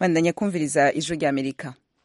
bandanya kumviriza ijwi ry'amerika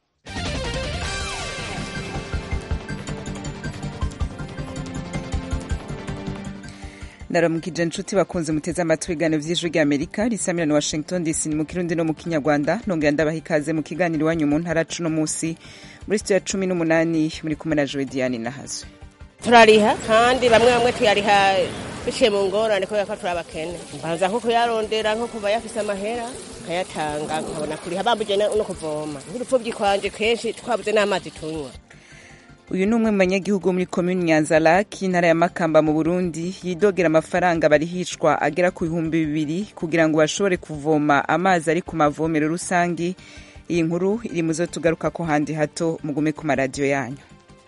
ndaramukije inshuti bakunze muteze amatwi ibiganiro vy'ijwi ry'amerika risamira na washington dc mu kirundi no mu kinyarwanda nongera ndabaha ikaze mu kiganiro iwanyu mu ntara cuno musi muri studio ya cumi n'umunani muri kumwe na jowe diane nahazo turariha kandi bamwe bamwe tuyariha biciye mu ngorane kubera ko turi abakene mbanza nko kuyarondera nko kuba yafise amahera nkayatanga nkabona kuriha bambuje no kuvoma nk'urupfuvyi kwanje kenshi twabuze n'amazi tunywa uyu ni umwe mu banyagihugu muri komini nyanzaraki intara ya makamba mu burundi yidogera amafaranga barihishwa agera ku bihumbi bibiri kugira ngo bashobore kuvoma amazi ari ku mavomero rusange iyi nkuru iri mu zo tugaruka ko handi hato mugume ku maradiyo yanyu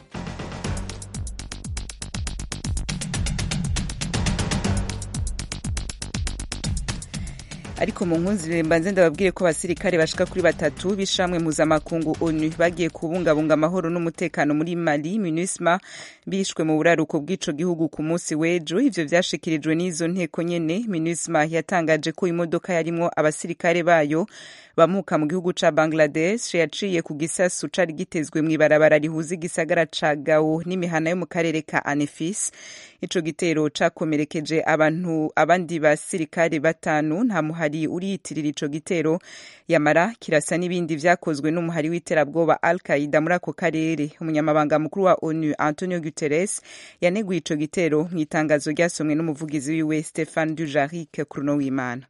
ariko mu nkunzi mbanze ndababwire ko abasirikare bashika kuri batatu b'ishamwe mpuzamakungu onu bagiye kubungabunga amahoro n'umutekano muri mali minusma bishwe mu buraruko bw'ico gihugu ku munsi w'ejo ivyo vyashikirijwe n'izo nteko nyene minusma yatangaje ko imodoka yarimwo abasirikare bayo bamuka mu gihugu ca bangladesh yaciye ku gisasu cari gitezwe mw'ibarabara rihuza igisagara ca gao n'imihana yo mu karere ka anefis ico gitero cakomerekeje abantu abandi basirikare batanu nta muhari uriyitirira ico gitero yamara kirasa n'ibindi vyakozwe n'umuhari w'iterabwoba al qaida muri ako karere umunyamabanga mukuru wa onu antonio guterres yaneguye ico gitero mw'itangazo ryasomwe n'umuvugizi wiwe stefan dujarric kuruno w'imana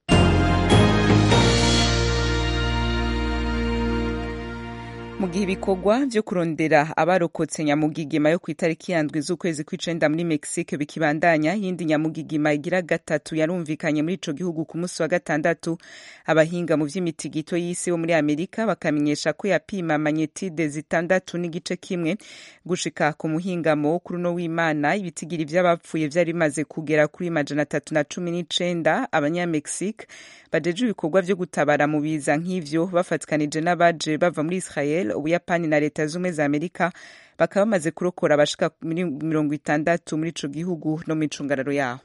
mu gihe ibikorwa vyo kurondera abarokotse nyamugigima yo kw'itariki yandwi z'ukwezi kw'icenda muri mexique bikibandanya yindi nyamugigima igira gatatu yarumvikanye muri ico gihugu ku munsi wa gatandatu abahinga mu vy'imitigito y'isi bo muri amerika bakamenyesha ko yapima magnetide zitandatu n'igice kimwe gushika ku muhingamo kuri uno w'imana ibitigiri vy'abapfuye vyari bimaze kugera kuri majana atatu na cumi n'icenda abanyamexique bajeje ibikorwa vyo gutabara mu biza nk'ivyo bafatikanije n'abaje bava muri israel ubuyapani na leta z'ubumwe za amerika bakaba bamaze kurokora abashika muri mirongo itandatu muri ico gihugu no mu icungararo yaho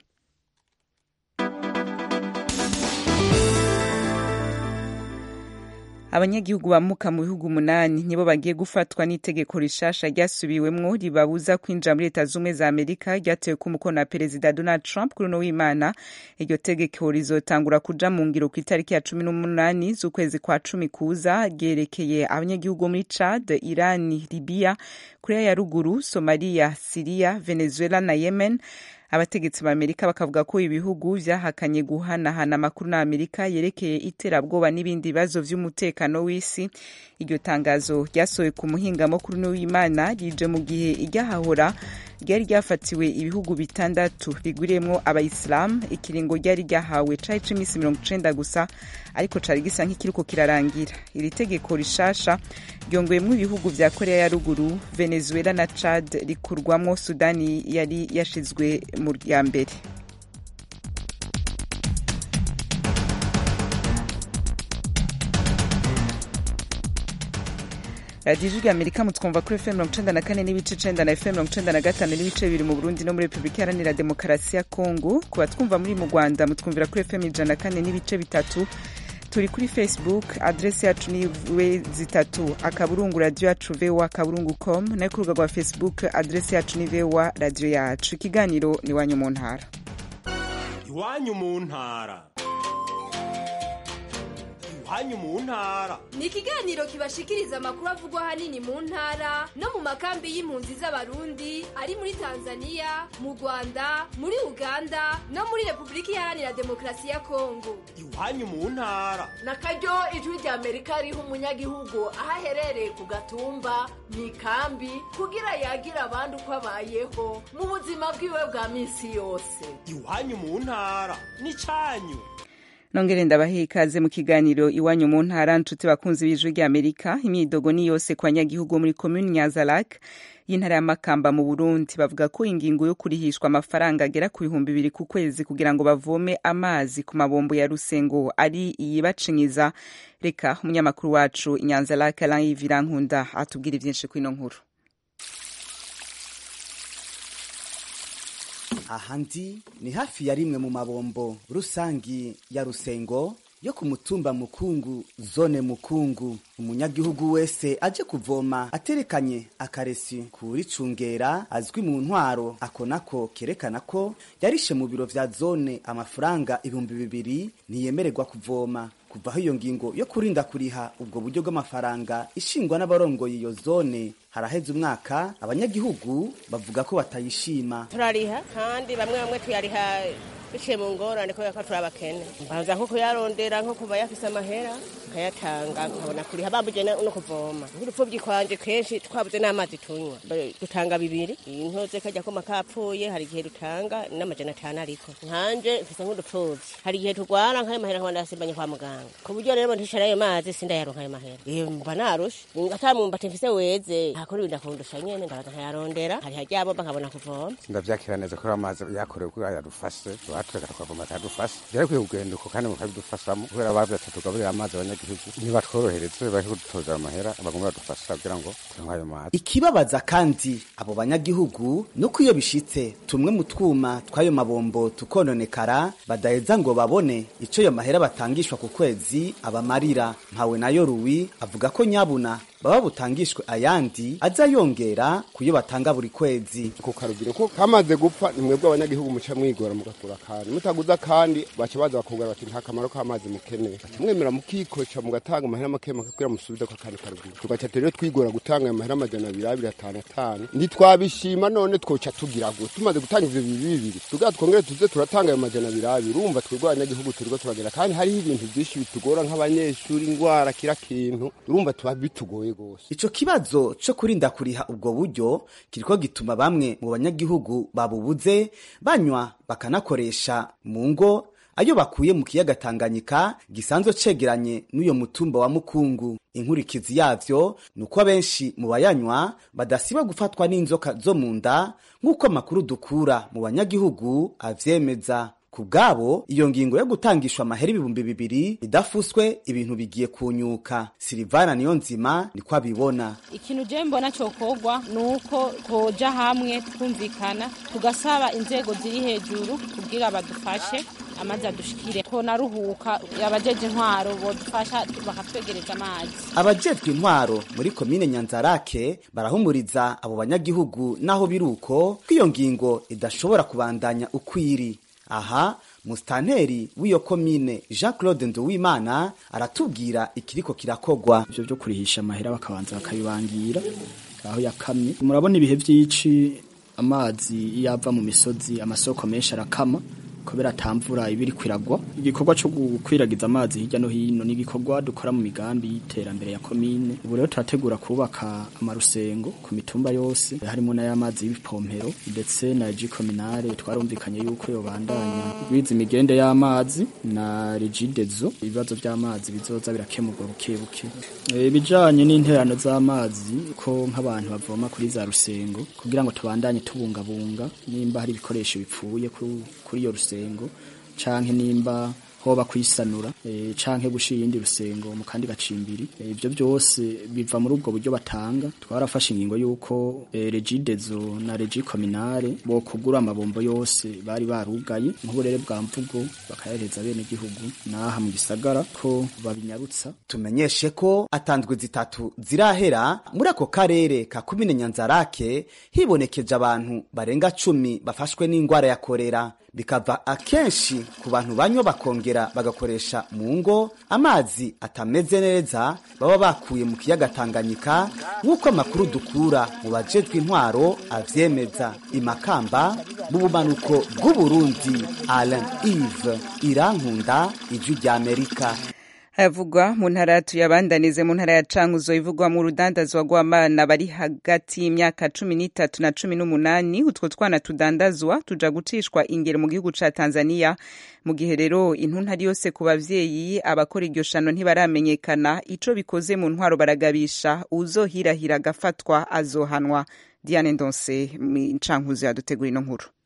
abanyagihugu bamuka mu bihugu umunani nibo bagiye gufatwa n'itegeko rishasha ryasubiwemwo ribabuza kwinjira muri leta z'ubumwe za amerika ryatewe ku mukono wa perezida donald trump kuri uno w'imana iryo tegeko rizotangura kuja mu ngiro ku itariki ya cumi n'umunani z'ukwezi kwa cumi kuza ryerekeye abanyagihugu bo muri chad irani libiya korea ya ruguru somaliya siriya venezuela na yemen abategetsi ba amerika bakavuga ko ibihugu vyahakanye guhanahana amakuru na amerika yerekeye iterabwoba n'ibindi bibazo vy'umutekano w'isi iryo tangazo ryasohowe ku muhingamo kuri uno w'imana rije mu gihe iryahahora ryari ryafatiwe ibihugu bitandatu rigwiriyemwo abayisilamu ikiringo ryari ryahawe cari c'iminsi mirongo icenda gusa ariko cari gisa nk'ikiriko kirarangira iri tegeko rishasha ryongeyemwo ibihugu vya korea ya ruguru venezuela na chad rikurwamwo sudani yari yashizwe mu ya mbere radiyo ijwi rya amerika mutwumva kuri fm mirongo icenda na kane n'ibice icenda na fm mirongo icenda na gatanu n'ibice bibiri mu burundi no muri repubulika iharanira demokarasi ya kongo ku batwumva muri mu rwanda mutwumvira kuri fm ijana na kane n'ibice bitatu turi kuri facebook adresi yacu ni we zitatu akaburungu radiyo yacu voa akaburungu com nayo ku rubuga rwa facebook adresi yacu ni voa radiyo yacu ikiganiro ni iwanyu mu ntara iwanyu mu ntara iwanyu mu ntara ni ikiganiro kibashikiriza amakuru avugwa ahanini mu ntara no mu makambi y'impunzi z'abarundi ari muri tanzania mu rwanda muri uganda no muri repubulika iharanira demokarasi ya kongo iwanyu mu ntara na karyo ijwi rya amerika riha umunyagihugu aho aherereye ku gatumba mu ikambi kugira yagira abandi uko abayeho mu buzima bwiwe bwa minsi yose iwanyu mu ntara ni canyu nongere ndabahe ikaze mu kiganiro iwanyu mu ntara nshuti bakunzi b'ijwi ry'amerika imyidogo ni yose ku banyagihugu muri komuni nyazarak y'intara ya makamba mu burundi bavuga ko ingingo yo kurihishwa amafaranga agera ku bihumbi bibiri ku kwezi kugira ngo bavome amazi ku mabombo ya rusengo ari iyibacinyiza reka umunyamakuru wacu inyanzarak alain virankunda atubwira ivyinshi kw'ino nkuru aha ndi ni hafi ya rimwe mu mabombo rusangi ya rusengo yo ku mutumba mukungu zone mukungu umunyagihugu wese aje kuvoma aterekanye akaresi kuricungera azwi mu ntwaro ako nako kerekana ko yarishe mu biro vya zone amafaranga ibihumbi bibiri ntiyemererwa kuvoma kuvaho iyo ngingo yo kurinda kuriha ubwo buryo bw'amafaranga ishingwa n'abarongoye iyo zone haraheze umwaka abanyagihugu bavuga ko batayishima turariha kandi bamwe bamwe tuyariha biciye mu ngorane kubera ko turi abakene mbanza nko kuyarondera nko kuba yafise amahera nkayatanga nkabona kuriha bambuje no kuvoma nk'urupfubyi kwanje kenshi twabuze n'amazi tunywa dutanga bibiri intoze kajya koma kapfuye hari igihe dutanga n'amajana atanu ariko nkanje mfise nk'udupfubyi hari igihe turwara nk'ayo mahera nkaba ndasimbanye kwa muganga ku buryo rero ntishara ayo mazi sindayaronka ayo mahera iyo mba narushe atamumbati mfise weze ntakora ibintu akundusha nyene ndabaza nkayarondera hari haryabomba nkabona kuvoma ndavyakira neza ko amazi yakorewe kugira yadufashe batureka tukavoma atadufashe byari kwiye kugenda uko kandi mukabidufashamo kubera bavuze ati tugaburire amazi abanyagihugu nibatworohereze bari kudutoza amahera bagomba badufasha kugira ngo tunywe ayo mazi ikibabaza kandi abo banyagihugu nuko iyo bishitse tumwe mu twuma tw'ayo mabombo tukononekara badaheza ngo babone ico yo mahera batangishwa ku kwezi abamarira mpawe nayo ruwi avuga ko nyabuna baba butangishwe ayandi aza yongera kuyo batanga buri kwezi ku karugiro ko kamaze gupfa nimwebwe abanyagihugu muca mwigora mugakura kandi mutaguza kandi baca baza bakubwira bati nta kamaro k'amazi mukeneye baca mwemera mukikoca mugatanga amahera make make kugira musubize ko kandi karugiro tugaca rero twigora gutanga ayo mahera amajana abiri abiri atanu atanu ntitwabishima none twoca tugira gute tumaze gutanga ivyo bibiri bibiri tugira twongere tuze turatanga ayo majana abiri abiri urumva twebwe abanyagihugu turiko turagera kandi hariho ibintu vyinshi bitugora nk'abanyeshuri ingwara kira kintu urumva tuba bitugoye gose ico kibazo co kurinda kuriha ubwo buryo kiriko gituma bamwe mu banyagihugu babubuze banywa bakanakoresha mu ngo ayo bakuye mu kiyaga Tanganyika gisanzwe cegeranye n'uyo mutumba wa Mukungu inkurikizi yavyo nuko abenshi mu bayanywa badasiba gufatwa n'inzoka zo mu nda nk'uko amakuru dukura mu banyagihugu avyemeza ku bwabo iyo ngingo yo gutangishwa amahera ibihumbi bibiri idafuswe ibintu bigiye kunyuka silivana niyo nzima niko abibona ikintu je mbona cokogwa ni uko koja hamwe twumvikana tugasaba inzego ziri hejuru kugira badufashe amazi adushikire ko naruhuka abajeje intwaro bodufasha bakatwegereza amazi abajejwe intwaro muri komine nyanzarake barahumuriza abo banyagihugu naho biruko ko iyo ngingo idashobora kubandanya ukwiri aha musitanteri w'iyo komine jean claude nduwimana aratubwira ikiriko kirakogwa ivyo vyo kurihisha amahera bakabanza bakabibangira aho yakamye murabona ibihe vy'ici amazi iyo ava mu misozi amasoko menshi arakama kubera atamvura ibiri kwiragwa igikorwa cyo gukwiragiza amazi hirya no hino ni igikorwa dukora mu migambi y'iterambere ya komine ubu rero turategura kubaka amarusengo ku mitumba yose harimo n'ay'amazi y'ibipompero ndetse na jikominare twarumvikanye yuko yobandanya gwiza imigende y'amazi na regidezo ibibazo by'amazi bizoza birakemurwa buke buke ibijanye n'interano z'amazi ko nk'abantu bavoma kuri za rusengo kugira ngo tubandanye tubungabunga nimba hari ibikoresho bipfuye kuri iyo rusengo canke nimba hoba kwisanura e, canke gushira iyindi rusengo mu kandi gacimbiri ivyo e, byose biva muri ubwo buryo batanga twarafashe ingingo yuko e, regidezo na regi kominare bo kugura amabombo yose bari barugaye nk'uburere bwa mvugo bakayahereza bene gihugu naha mu gisagara ko babinyarutsa tumenyeshe ko atanzwe zitatu zirahera muri ako karere ka kumine nyanzarake hibonekeje abantu barenga cumi bafashwe n'ingwara ya korera bikava akenshi ku bantu banywa bakongera bagakoresha mu ngo amazi atameze neza baba bakuye mu kiyaga Tanganyika nk'uko amakuru dukura mu bajejwe intwaro avyemeza imakamba mu bumanuko bw'uburundi Alain Yves Irankunda ijwi ry'Amerika havugwa mu ntara tuyabandanize mu ntara ya cankuzo ivugwa mu rudandazwa rw'abana bari hagati y'imyaka cumi n'itatu na cumi n'umunani utwo twana tudandazwa tuja gucishwa ingero mu gihugu ca tanzania mu gihe rero intuntari yose ku bavyeyi abakora iryo shano ntibaramenyekana ico bikoze mu ntwaro baragabisha uzohirahira agafatwa azohanwa diane ndonse cankuzo yadutegura ino nkuru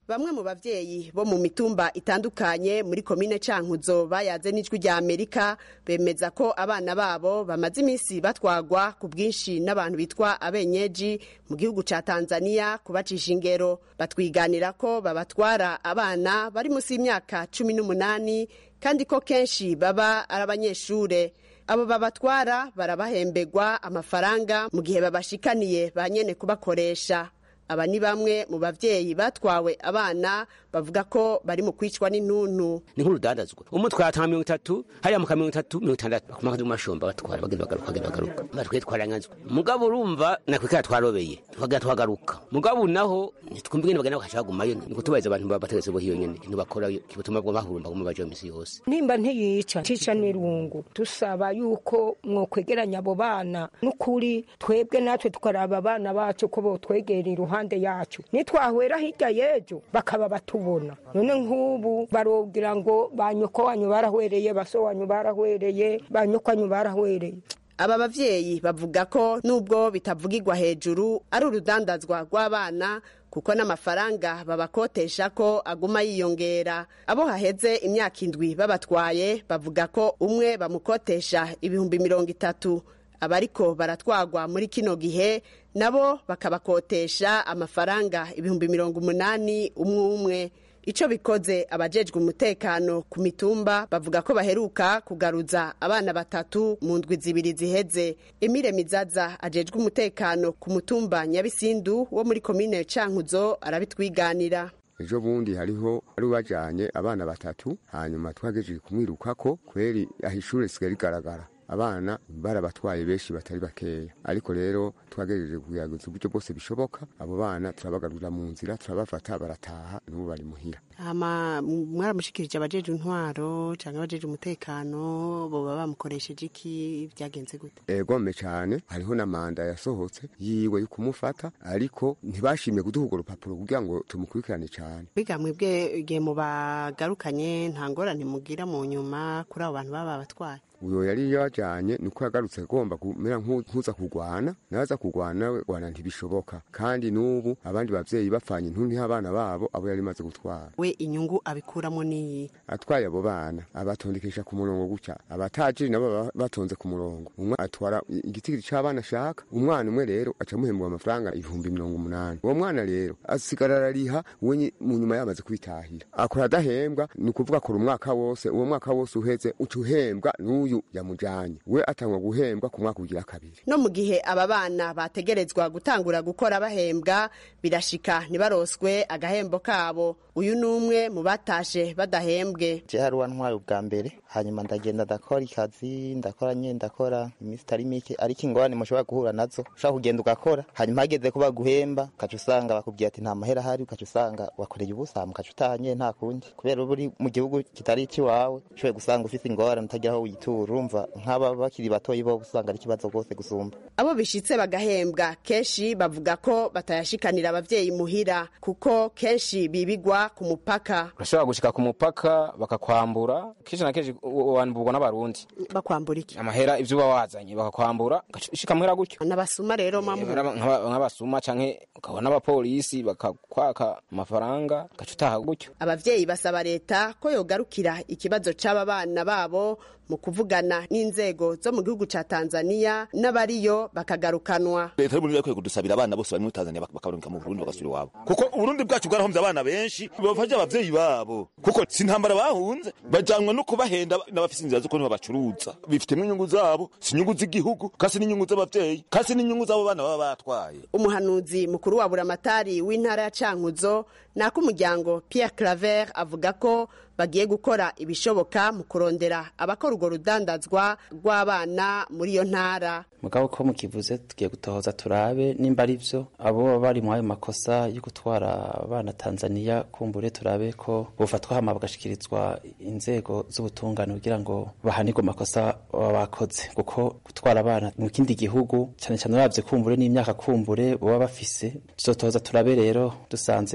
bamwe mu bavyeyi bo mu mitumba itandukanye muri komine cankuzo bayaze n'ijwi rya amerika bemeza ko abana babo bamaze iminsi batwagwa ku bwinshi n'abantu bitwa abenyeji mu gihugu ca tanzania kubacisha ingero batwiganira ko babatwara abana bari munsi y'imyaka cumi n'umunani kandi ko kenshi baba ari abanyeshure abo babatwara barabahembegwa amafaranga mu gihe babashikaniye ba nyene kubakoresha aba ni bamwe mu bavyeyi batwawe abana bavuga ko bari mu kwicwa n'intuntu ni nk'urudandazwa umwe twatanga mirongo itatu hariya muka mirongo itatu mirongo itandatu bakumaka ndi mashomba batwara bagenda bagaruka bagenda bagaruka batwe twaranganzwa mugabo urumva nakwikara twarobeye twagenda twagaruka mugabo naho twumva ingene bagenda bakaca bagumayo ni kutubahiriza abantu baba bategetse bo hiyo nyene ikintu bakora kibutuma bwo bahurumba guma baje misi yose nimba ntiyica cica n'irungu dusaba yuko mwokwegeranya abo bana n'ukuri twebwe natwe tukaraba abana bacu ko botwegera iruhande yacu nitwahwera hirya y'ejo bakaba batubona none nk'ubu barogira ngo ba nyoko wanyu barahwereye baso wanyu barahwereye ba nyoko wanyu barahwereye aba bavyeyi bavuga ko nubwo bitavugirwa hejuru ari urudandazwa rw'abana kuko n'amafaranga babakotesha ko aguma yiyongera abo haheze imyaka indwi babatwaye bavuga ko umwe bamukotesha ibihumbi mirongo itatu abariko baratwagwa muri kino gihe nabo bakabakotesha amafaranga ibihumbi mirongo umunani umwe umwe ico bikoze abajejwe umutekano ku mitumba bavuga ko baheruka kugaruza abana batatu mu ndwi zibiri ziheze emile mizaza ajejwe umutekano ku mutumba nyabisindu wo muri komine cankuzo arabitwiganira ejo bundi hariho ari bajanye abana batatu hanyuma twagejeje kumwirukako kweri aho ishure risigaye rigaragara abana barabatwaye benshi batari bakeya ariko rero twagejeje kuyaguza uburyo bwose bishoboka abo bana turabagarurira mu nzira turabafata barataha n'ubu bari muhira hama mwaramushikirije abajeje intwaro canke abajeje umutekano boba bamukoresheje iki vyagenze gute egome cane hariho na manda yasohotse yiwe yo kumufata ariko ntibashimye kuduha urwo rupapuro kugira ngo tumukurikirane cane biga mwebwe igihe mubagarukanye nta ngorane mugira mu nyuma kuri abo bantu baba babatwaye uyo yari yajanye niko yagarutse agomba kumera nkuza kugwana naza kugwana we gwana ntibishoboka kandi n'ubu abandi bavyeyi bapfanye intuntu abana babo abo yari maze gutwara we inyungu abikuramo niyi atwaye abo bana abatondekesha ku murongo gutya abatajiri nabo batonze ku murongo umwe atwara igitigiri c'abana ashaka umwana umwe rero aca muhembwa amafaranga ibihumbi mirongo umunani uwo mwana rero asigara arariha we mu nyuma yamaze kwitahira akora adahembwa ni ukuvuga akora umwaka wose uwo mwaka wose uheze uca uhembwa n'uyu uyu yamujanye we atangwa guhembwa ku mwaka ugira kabiri no mu gihe aba bana bategerezwa gutangura gukora bahembwa birashika ntibaroswe agahembo kabo uyu ni umwe mu batashe badahembwe je hari uwantwaye ubwa mbere hanyuma ndagenda ndakora ikazi ndakora nye ndakora iminsi itari mike ariko ingorane mushobora guhura nazo ushobora kugenda ugakora hanyuma hageze ko baguhemba ukaca usanga bakubwira ati nta mahera ahari ukaca usanga wakoreye ubusa ukaca utahanye nta kundi kubera uba uri mu gihugu kitari ikiwawe ushoboye gusanga ufite ingorane utagira aho witura urumva nk'aba bakiri batoyi bo usanga ari ikibazo rwose gusumba abo bishitse bagahembwa kenshi bavuga ko batayashikanira abavyeyi muhira kuko kenshi bibigwa ku mupaka urashobora gushika ku mupaka bakakwambura kenshi na kenshi wanburwa n'abarundi bakwambura iki amahera ivyo uba wazanye bakakwambura ushika muhera gutyo n'abasuma rero mamu nk'abasuma canke ukabona n'abapolisi bakakwaka amafaranga ugaca utaha gutyo abavyeyi basaba leta ko yogarukira ikibazo c'aba bana babo mu kuvugana n'inzego zo mu gihugu ca Tanzania n'abariyo bakagarukanwa leta y'uburundi yakwiye kudusabira abana bose bari muri tanzania bakabaruka mu burundi bagasubira iwabo kuko uburundi bwacu bwarahombye abana benshi bafashe abavyeyi babo kuko si intambara bahunze bajanwa no kubahenda n'abafise inzira z'ukuntu babacuruza bifitemwo inyungu zabo si inyungu z'igihugu kasi n'inyungu z'abavyeyi kasi n'inyungu z'abo bana baba batwaye umuhanuzi mukuru wa buramatari w'intara ya cankuzo nako umuryango Pierre Claver avuga ko bagiye gukora ibishoboka mu kurondera abakora urwo rudandazwa rw'abana muri iyo ntara mugabo ko mukivuze tugiye gutohoza turabe nimba ari byo abo baba bari muri ayo makosa yo gutwara abana Tanzania kumbure turabe ko bofatwa hama bagashikirizwa inzego z'ubutungane kugira ngo bahanirwe amakosa baba bakoze kuko gutwara abana mu kindi gihugu cyane cyane uravye kumbure n'imyaka kumbure baba bafise tuzotohoza turabe rero dusanze ari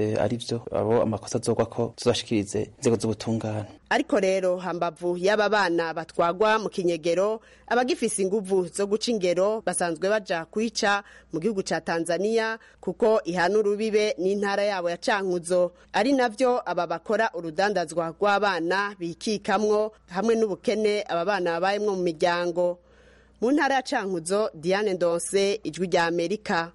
ivyo abo amakosa azogwa ko tuzashikirize inzego z'ubutungane ariko rero hambavu y'aba bana batwagwa mu kinyegero abagifise inguvu zo guca ingero basanzwe baja kwica mu gihugu ca tanzania kuko ihana urubibe n'intara yabo ya cankuzo ari navyo aba bakora urudandazwa rw'abana bikikamwo hamwe n'ubukene aba bana babayemwo mu miryango mu ntara ya cankuzo diane ndonse ijwi rya amerika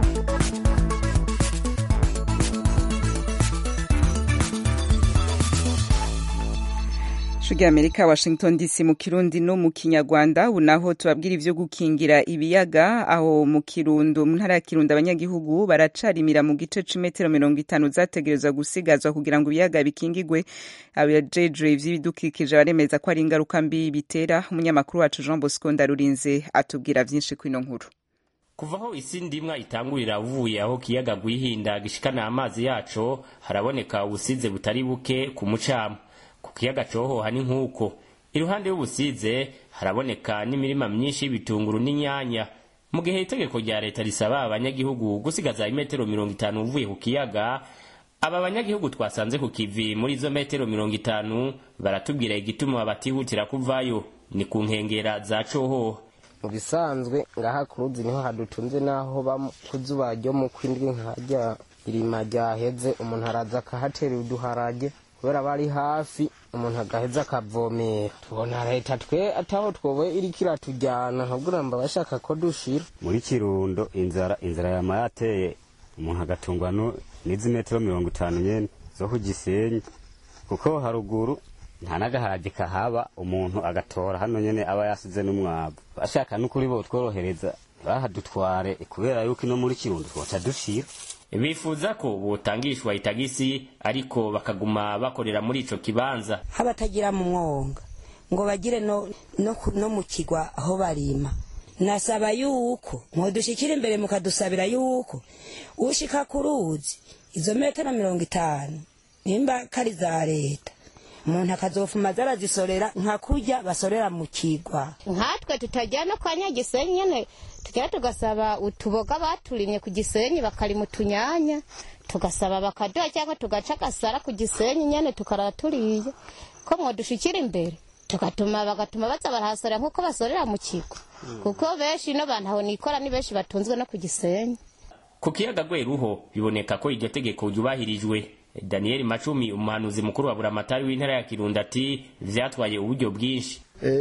Shugi Amerika Washington DC mu Kirundi no mu Kinyarwanda ubu naho tubabwira ivyo gukingira ibiyaga aho mu Kirundo mu ntara ya Kirundo abanyagihugu baracarimira mu gice c'imetero mirongo itanu zategerezwa gusigazwa kugira ngo ibiyaga bikingigwe abajejwe ivy'ibidukikije baremeza ko ari ingaruka mbi bitera umunyamakuru wacu Jean Bosco Ndarurinze atubwira vyinshi kwino nkuru kuva aho isi ndimwa itangurira uvuye aho kiyaga gwihinda gishikana amazi yaco haraboneka ubusize butari buke ku mucamo ku kiyaga cohoha ni nk'uko iruhande y'ubusize haraboneka n'imirima myinshi y'ibitunguru n'inyanya mu gihe itegeko rya leta risaba abanyagihugu gusigaza imetero mirongo itanu uvuye ku kiyaga aba banyagihugu twasanze ku kivi muri izo metero mirongo itanu baratubwira igituma batihutira kuvayo ni ku nkengera za cohoha mu bisanzwe ngaha ku ruzi niho hadutunze n'aho ba ku zuba ryo mu kwindwi nkajya irima ryaheze umuntu araza akahatera uduharage kubera bari hafi umuntu agaheza akavomera tubona leta twe ataho twowe iriko iratujyana ahubwo mba bashaka ko dushira muri kirundo inzara inzara yama yateye umuntu agatungwa n'izi metero mirongo itanu nyene zo ku gisenyi kuko haruguru nta n'agaharage kahaba umuntu agatora hano nyene aba yasize n'umwavu bashaka n'ukuri bo tworohereza ntibahadutware kubera yuko ino muri kirundo twoca dushira bifuza ko botangishwa itagisi ariko bakaguma bakorera muri ico kibanza habatagira mu mwonga ngo bagire no, no, no mu kigwa aho barima nasaba yuko mwodushikira imbere mukadusabira yuko ushika ku ruzi izo metero mirongo itanu nimba kari za leta umuntu akazofuma zarazisorera nka kurya basorera mu kigwa nkatwe tutajya no kwa nyagisenyi nyene tujya tugasaba utuboga baturimye ku gisenyi bakarima utunyanya tugasaba bakaduha cyangwa tugaca agasara ku gisenyi nyene tukarara turiye ko mwodushikira imbere tugatuma bagatuma baza barahasorera nk'uko basorera mu kigo kuko benshi no bantu aho nikora ni benshi batunzwe no ku gisenyi ku kiyaga gweruho biboneka ko iryo tegeko ryubahirijwe daniel macumi umuhanuzi mukuru wa buramatari w'intara ya kirundo ati vyatwaye uburyo bwinshi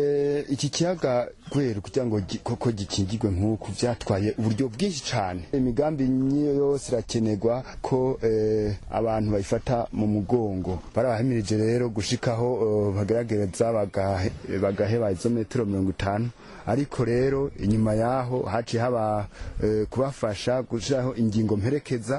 iki kiyaga kubera kugira ngo koko gikingirwe nk'uku byatwaye uburyo bwinshi cyane imigambi niyo yose irakenerwa ko abantu bayifata mu mugongo barabahimirije rero gushikaho bageragereza bagaheba izo metero mirongo itanu ariko rero inyuma yaho haciye haba kubafasha gushyiraho ingingo mperekeza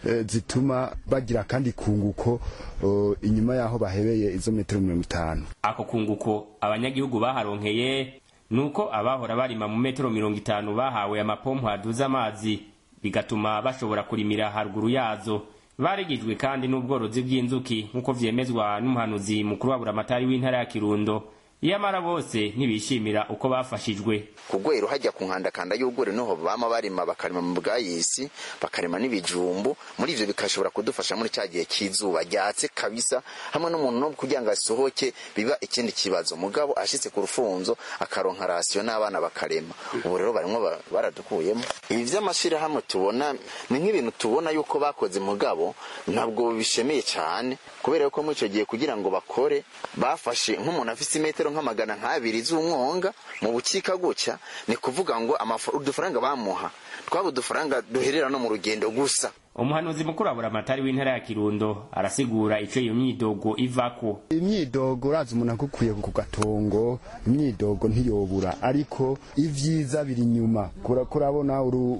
zituma bagira kandi kunguko inyuma yaho bahebeye izo metero mirongo itanu ako kunguko abanyagihugu baharonkeye nuko abahora barima mu metero mirongo itanu bahawe amapompo aduza amazi bigatuma bashobora kurimira haruguru yazo baregejwe kandi n'ubworozi bw'inzuki nk'uko vyemezwa n'umuhanuzi mukuru wa buramatari w'intara ya kirundo iyamara bose ntibishimira uko bafashijwe ku rwero hajya ku nkandakanda y'urwuri niho bama barima bakarima mu bwayisi bakarima n'ibijumbu muri ivyo bikashobora kudufasha muri cya gihe cy'izuba ryatse kabisa hamwe n'umuntu no kugira ngo asohoke biba ikindi kibazo mugabo ashitse ku rufunzo akaronka rasiyo n'abana bakarema ubu rero barimwo baradukuyemo ibi vy'amashirahamwe tubona ni nk'ibintu tubona yuko bakoze mugabo ntabwo bishemeye cyane kubera yuko muri ico gihe kugira ngo bakore bafashe nk'umuntu afise imetero nk'amagana nk'abiri z'umwonga mu bukika gutya ni kuvuga ngo udufaranga bamuha twaba udufaranga duherera no mu rugendo gusa umuhanuzi mukuru wa buramatari w'intara ya kirundo arasigura ico iyo myidogo ivako imyidogo urazi umuntu akukuye ku gatongo imyidogo ntiyobura ariko ivyiza biri inyuma kurabona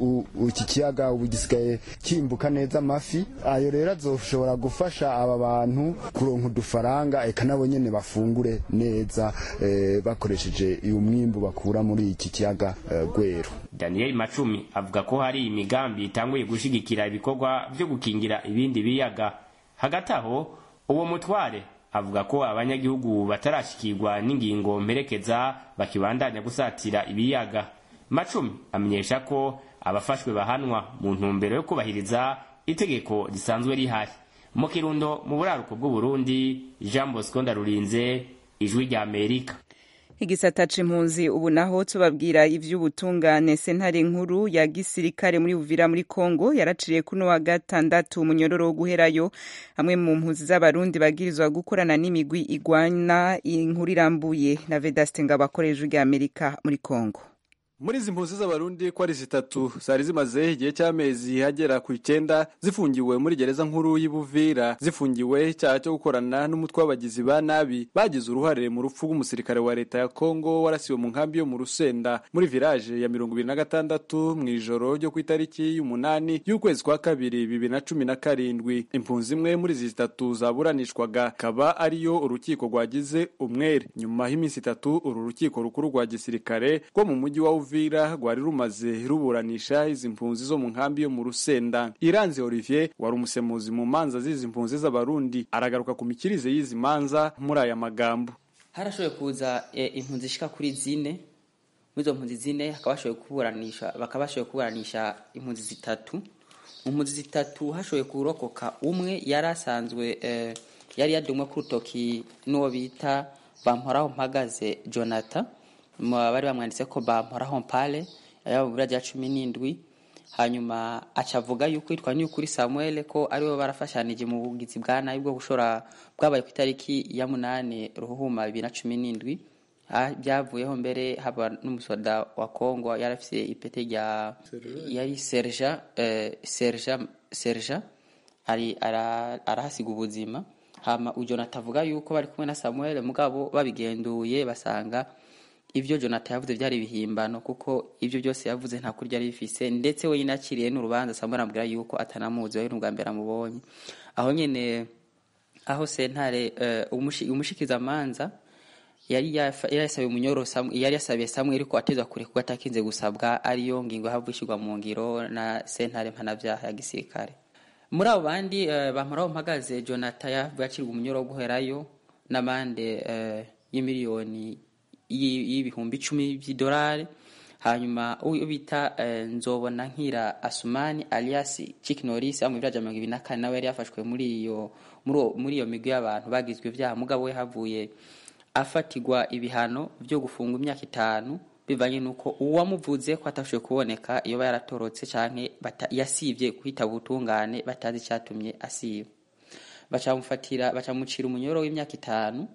iki kiyaga ubu gisigaye kimbuka neza amafi ayo rero azoshobora gufasha aba bantu kuronka udufaranga eka nabo nyene bafungure neza eh, bakoresheje uyu mwimbu bakura muri iki kiyaga eh, gweru daniel macumi avuga ko hari imigambi itanguye gushigikira ibikorwa vyo gukingira ibindi biyaga hagati aho uwo mutware avuga ko abanyagihugu batarashikirwa n'ingingo mperekeza bakibandanya gusatira ibiyaga macumi amenyesha ko abafashwe bahanwa mu ntumbero yo kubahiriza itegeko risanzwe rihari mu kirundo mu buraruko bw'uburundi jean bosco ndarurinze ijwi rya amerika igisata c'impunzi ubu naho tubabwira ivy'ubutungane sentare nkuru ya gisirikare muri Uvira muri Kongo yaraciriye kuno wa gatandatu umunyororo wo guherayo hamwe mu mpunzi z'abarundi bagirizwa gukorana n'imigwi igwana inkuru irambuye na Vedaste Ngabakoreje rya Amerika muri Kongo muri izi mpunzi z'abarundi ko ari zitatu zari zimaze igihe cy'amezi hagera ku icyenda zifungiwe muri gereza nkuru y'ibuvira zifungiwe icyaha cyo gukorana n'umutwe w'abagizi ba nabi bagize uruhare mu rupfu rw'umusirikare wa leta ya kongo warasiwe mu nkambi yo mu rusenda muri village ya mirongo ibiri na gatandatu mu ijoro ryo ku itariki y'umunani y'ukwezi kwa kabiri bibiri na cumi na karindwi impunzi imwe muri izi zitatu zaburanishwaga akaba ariyo urukiko rwagize umwere nyuma y'iminsi itatu uru rukiko rukuru rwa gisirikare rwo mu mujyi wa Uvira rwari rumaze ruburanisha izi mpunzi zo mu nkambi yo mu Rusenda. Iranze Olivier wari umusemuzi mu manza z'izi mpunzi z'abarundi aragaruka ku mikirize y'izi manza muri aya magambo. Harashoboye kuza e, impunzi shika kuri zine muri izo mpunzi zine hakaba hashoboye kuburanisha bakaba bashoboye kuburanisha impunzi zitatu mu mpunzi zitatu hashoboye kurokoka umwe yari asanzwe e, yari yadumwe ku rutoki n'uwo bita bamporaho mpagaze Jonathan bari bamwanditse ko bamporaho mpale yaba bibura rya cumi n'indwi hanyuma aca avuga yuko yitwa nyukuri samuel ko aribo barafashanije mu bugizi bwa nabi bwo gushora bwabaye ku itariki ya munani ruhuma bibiri na cumi n'indwi byavuyeho mbere haba n'umusoda wa kongo yari afite ipete rya yari serja serja serja ari arahasiga ubuzima hama ujonata avuga yuko bari kumwe na samuel mugabo babigenduye basanga ibyo jonathan yavuze byari ibihimbano kuko ibyo byose yavuze nta kurya yari bifise ndetse we akiriye n'urubanza samuel amubwira yuko atanamuzi we n'ubwa mbere amubonye aho nyine aho sentare umushikizamanza yari yasabiye umunyoro yari yasabiye samuel ko atezwa kure kuko atakinze gusabwa ariyo ngingo havugishirwa mu ngiro na sentare mpanabyaha ya gisirikare muri abo bandi bamuraho mpagaze jonathan yavuye acirwa umunyoro wo guherayo n'amande y'imiliyoni y'ibihumbi icumi by'idolari hanyuma uwo bita nzobona nkira asumani alias Chick Norris mu biraja mirongo ibiri na kane nawe yari yafashwe muri iyo muri iyo migwi y'abantu bagizwe ibyaha mugabo we havuye afatirwa ibihano byo gufunga imyaka itanu bivanye nuko uwamuvuze ko atashoboye kuboneka iyo yaratorotse canke yasivye kwitaba ubutungane batazi icyatumye asiba bacamufatira bacamucira umunyoro w'imyaka itanu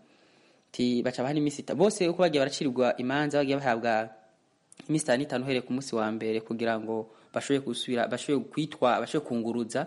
ti baca bahana iminsi itanu bose uko bagiye baracirirwa imanza bagiye bahabwa iminsi itanu itanu uhereye ku munsi wa mbere kugira ngo bashobore gusubira bashobore kwitwa bashobore kunguruza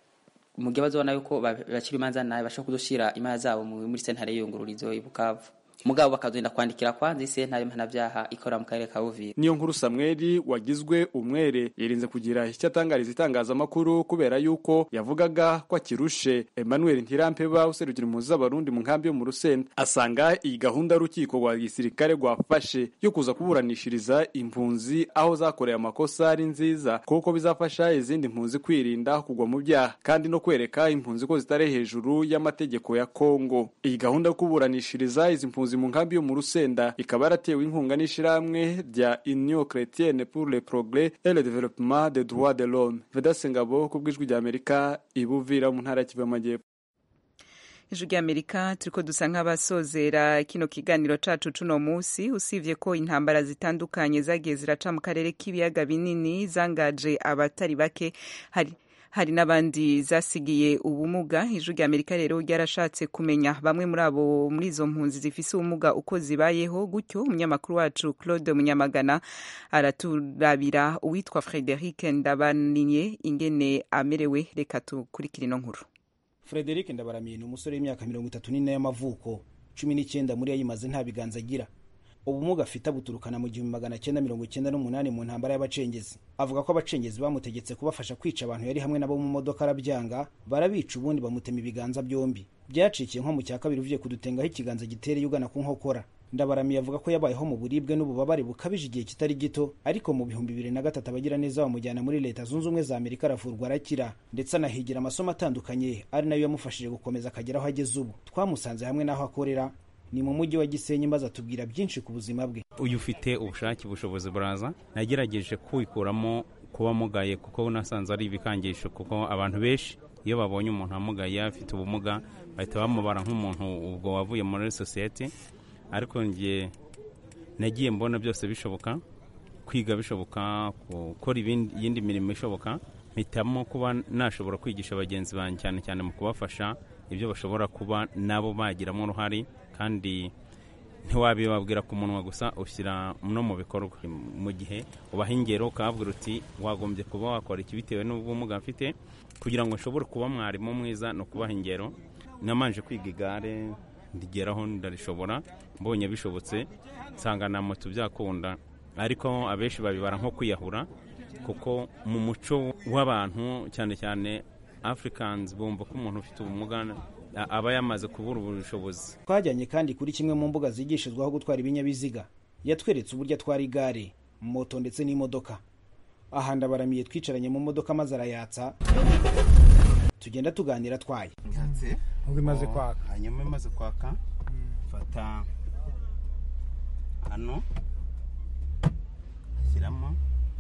mu gihe bazobona yuko bacira imanza nabi bashobora kuzoshira imanza zabo muri sentare y'iyungururizo i Bukavu mugabo bakazenda kwandikira kwanza isentare mpanabyaha ikora mu karere ka Uvira niyo nkuru Samuel wagizwe umwere yirinze kugira icyo atangariza itangazamakuru kubera yuko yavugaga ko akirushe Emmanuel Ntirampeba userukira impunzi z'abarundi mu nkambi yo mu Rusenda asanga iyi gahunda y'urukiko rwa gisirikare rwafashe yo kuza kuburanishiriza impunzi aho zakoreye amakosa ari nziza kuko bizafasha izindi mpunzi kwirinda kugwa mu byaha kandi no kwereka impunzi ko zitari hejuru y'amategeko ya Kongo iyi gahunda yo kuburanishiriza izi mpunzi mu nkambi yo mu Rusenda ikaba yaratewe inkunga n'ishirahamwe rya Union Chrétienne pour le Progrès et le Développement des Droits de l'Homme Vedaste Ngabo ku bw'ijwi rya Amerika ibuvira mu ntara ya Kivu y'Amajyepfo ijwi ry'amerika turiko dusa nk'abasozera kino kiganiro cacu cuno musi usivye ko intambara zitandukanye zagiye ziraca mu karere k'ibiyaga binini zangaje abatari bake hari hari n'abandi zasigiye ubumuga ijwi rya amerika rero ryarashatse kumenya bamwe muri abo muri izo mpunzi zifise ubumuga uko zibayeho gutyo umunyamakuru wacu claude munyamagana araturabira uwitwa frederic ndabaninye ingene amerewe reka tukurikira ino nkuru frederic ndabaramiye ni umusore w'imyaka mirongo itatu n'ine y'amavuko cumi n'icyenda muri yo ayimaze nta biganza agira ubumuga afite abuturukana mu gihumbi magana cyenda mirongo icyenda n'umunani mu ntambara y'abacengezi avuga ko abacengezi bamutegetse kubafasha kwica abantu yari hamwe nabo mu modoka arabyanga barabica ubundi bamutema ibiganza byombi byacikiye nko mu cya kabiri uvuye kudutengaho ikiganza gitereye ugana ku nkokora ndabaramiye avuga ko yabayeho mu buribwe n'ububabare bukabije igihe kitari gito ariko mu bihumbi bibiri na gatatu abagira neza bamujyana muri leta zunze ubumwe za amerika aravurwa arakira ndetse anahigira amasomo atandukanye ari nayo yamufashije gukomeza akagera aho ageze ubu twamusanze hamwe n'aho akorera ni mu mujyi wa gisenyi maze atubwira byinshi ku buzima bwe uyu ufite ubushake ubushobozi buraza nagerageje kwikuramo kuba mugaye kuko nasanze ari ibikangisho kuko abantu benshi iyo babonye umuntu amugaye afite ubumuga bahita bamubara nk'umuntu ubwo wavuye muri sosiyete ariko njye nagiye mbona byose bishoboka kwiga bishoboka gukora iyindi mirimo ishoboka mpitamo kuba nashobora kwigisha bagenzi banjye cyane cyane mu kubafasha ibyo bashobora kuba nabo bagiramo uruhare kandi ntiwabibabwira ku munwa gusa ushyira no mu bikorwa mu gihe ubaha ingero ukababwira uti wagombye kuba wakora iki bitewe n'ubumuga mfite kugira ngo nshobore kuba mwarimu mwiza ni ukubaha ingero namanje kwiga igare ndigeraho ndarishobora mbonye bishobotse nsanga na moto byakunda ariko abenshi babibara nko kwiyahura kuko mu muco w'abantu cyane cyane africans bumva ko umuntu ufite ubumuga aba yamaze kubura ubushobozi twajyanye kandi kuri kimwe mu mbuga zigishizwaho gutwara ibinyabiziga yatweretse uburyo atwara igare moto ndetse n'imodoka aha ndabaramiye twicaranye mu modoka maze arayatsa tugenda tuganira atwaye ubwo imaze kwaka hanyuma imaze kwaka fata hano ashyiramo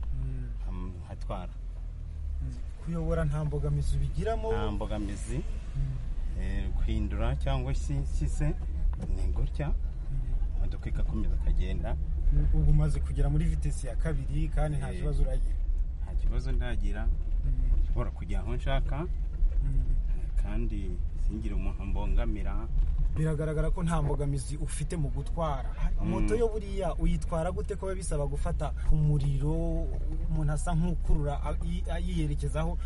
hatwara kuyobora nta mbogamizi ubigiramo nta mbogamizi guhindura cyangwa se se ni gutya imodoka igakomeza ikagenda ubu umaze kugera muri vitesi ya kabiri kandi nta kibazo uragira nta kibazo ndagira nshobora kujya aho nshaka kandi singire umuntu mbongamira biragaragara ko nta mbogamizi ufite mu gutwara moto yo buriya uyitwara gute ko biba bisaba gufata umuriro umuntu asa nk'ukurura yiyerekezaho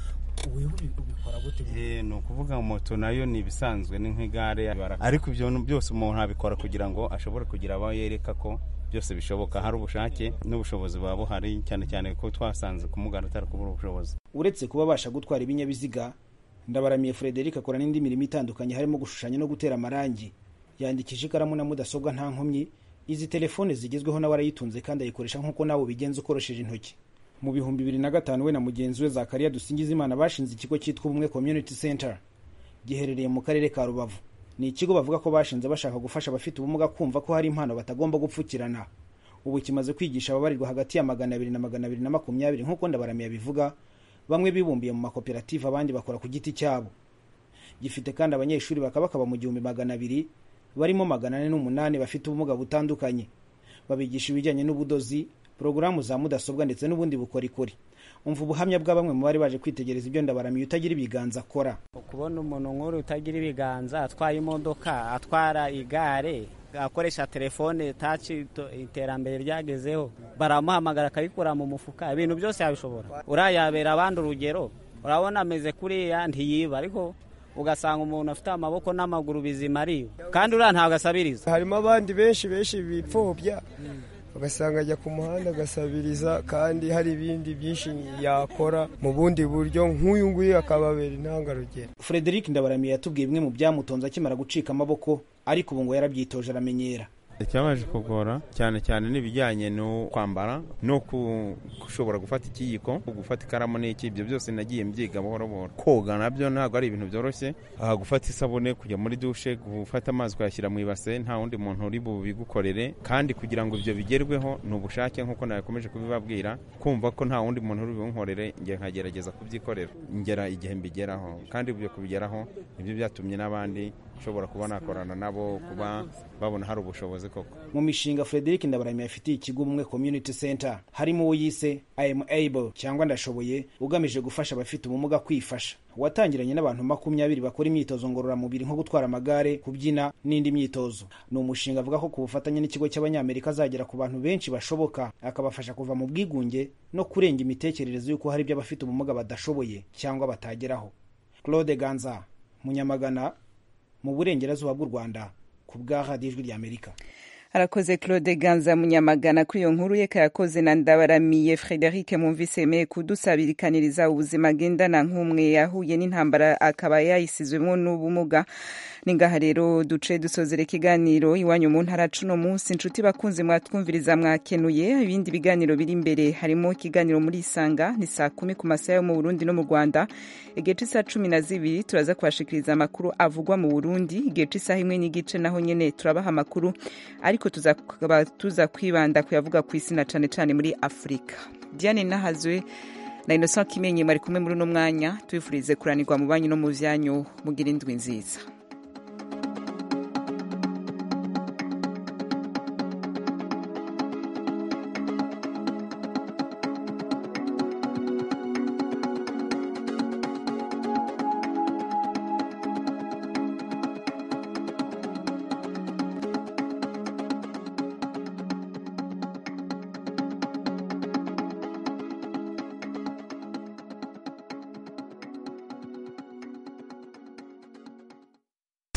ubikora gute ni ukuvuga moto nayo ni ibisanzwe ni nk'igare ariko ibyo byose umuntu abikora kugira ngo ashobore kugira abo yereka ko byose bishoboka hari ubushake n'ubushobozi buba buhari cyane cyane ko twasanze kumugana atari kubura ubushobozi uretse kuba abasha gutwara ibinyabiziga ndabaramiye frederic akora n'indi mirimo itandukanye harimo gushushanya no gutera amarangi yandikisha ikaramu na mudasobwa nta nkomyi izi telefone zigezweho nawe arayitunze kandi ayikoresha nk'uko nawe ubigenza ukoresheje intoki mu bihumbi bibiri na gatanu we na mugenzi we zakariya dusingizimana bashinze ikigo cyitwa ubumwe community center giherereye mu karere ka rubavu ni ikigo bavuga ko bashinze bashaka gufasha abafite ubumuga kumva ko hari impano batagomba gupfukirana ubu kimaze kwigisha ababarirwa hagati ya magana abiri na magana abiri na makumyabiri nk'uko ndabaramiye abivuga bamwe bibumbiye mu makoperative abandi bakora ku giti cyabo gifite kandi abanyeshuri bakaba bakaba mu gihumbi magana abiri barimo magana ane n'umunani bafite ubumuga butandukanye babigisha ibijyanye n'ubudozi porogaramu za mudasobwa ndetse n'ubundi bukorikori umva ubuhamya bwa bamwe mu bari baje kwitegereza ibyo ndabaramiye utagira ibiganza akora kubona umuntu nk'uru utagira ibiganza atwaye imodoka atwara igare akoresha telefone taci iterambere ryagezeho baramuhamagara akabikura mu mufuka ibintu byose yabishobora urayabera abandi urugero urabona ameze kuriya ntiyiba ariko ugasanga umuntu afite amaboko n'amaguru bizima ariyo kandi uriya ntabwo asabiriza harimo abandi benshi benshi bipfobya ugasanga ajya ku muhanda agasabiriza kandi hari ibindi byinshi yakora mu bundi buryo nk'uyu nguyu akababera intangarugero frederic ndabaramiye yatubwiye bimwe mu byamutonze akimara gucika amaboko ariko ubu ngo yarabyitoje aramenyera icyabaje kugora cyane cyane n'ibijyanye no kwambara no gushobora gufata ikiyiko gufata ikaramu n'iki ibyo byose nagiye mbyiga buhoro buhoro koga nabyo ntabwo ari ibintu byoroshye gufata isabune kujya muri dushe gufata amazi ukayashyira mu ibase nta wundi muntu uri bubigukorere kandi kugira ngo ibyo bigerweho ni ubushake nk'uko nakomeje kubibabwira kumva ko nta wundi muntu uri bubunkorere njye nkagerageza kubyikorera ngera igihe mbigeraho kandi ibyo kubigeraho nibyo byatumye n'abandi nshobora kuba nakorana nabo kuba babona hari ubushobozi koko mu mishinga frederic ndabaramiye afitiye ikigo ubumwe community center harimo uwo yise i am able cyangwa ndashoboye ugamije gufasha abafite ubumuga kwifasha watangiranye n'abantu makumyabiri bakora imyitozo ngororamubiri nko gutwara amagare kubyina n'indi myitozo ni umushinga avuga ko ku bufatanye n'ikigo cy'abanyamerika azagera ku bantu benshi bashoboka akabafasha kuva mu bwigunge no kurenga imitekerereze y'uko hari ibyo abafite ubumuga badashoboye cyangwa batageraho claude ganza munyamagana mu burengerazuba bw'u rwanda ku bwa radiyo ijwi ry'amerika arakoze claude ganza munyamagana kuri iyo nkuru ye kayakoze na ndabaramiye frederic mwumvise yemeye kudusabirikaniriza ubuzima agendana nk'umwe yahuye n'intambara akaba yayisizwemo n'ubumuga ni ngaha rero duce dusozera ikiganiro iwanyu mu ntara cuno munsi inshuti bakunze mwatwumviriza mwakenuye ibindi biganiro biri imbere harimo ikiganiro muri isanga ni saa kumi ku masaha yo mu burundi no mu rwanda igihe cy'isaha cumi na zibiri turaza kubashikiriza amakuru avugwa mu burundi igihe cy'isaha imwe n'igice naho nyine turabaha amakuru ariko tuzakaba tuza kwibanda kuyavuga ku isi na cane cane muri afurika diane nahazwe na innocent kimenyi mwari kumwe muri uno mwanya tubifurize kuranirwa mu banyu no mu vyanyu mugira indwi nziza